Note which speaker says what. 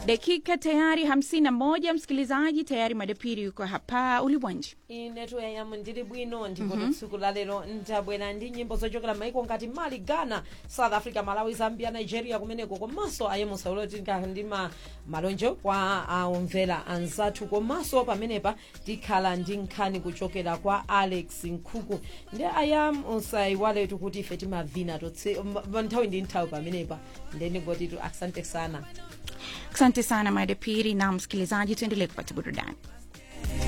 Speaker 1: dakika tayari hamsini na moja msikilizaji tayari madepiri yuko hapa ulibwanji
Speaker 2: inetu yayamu ndili bwino ndipo tsiku la lero ndabwera ndi nyimbo zochokera maiko ngati mali ghana south africa malawi zambia nigeria kumeneko komanso ayemusaulotika ndi ma malonjo kwa aumvera anzathu komanso pamenepa tikhala ndi nkhani kuchokera kwa alex nkhuku ndi ayam usayiwaletu kuti ife timavina totse m- nthawi ndi nthawi pamenepa ndendigotitu asante sana
Speaker 1: asante sana madepiri na msikilizaji tuendelee kupata burudani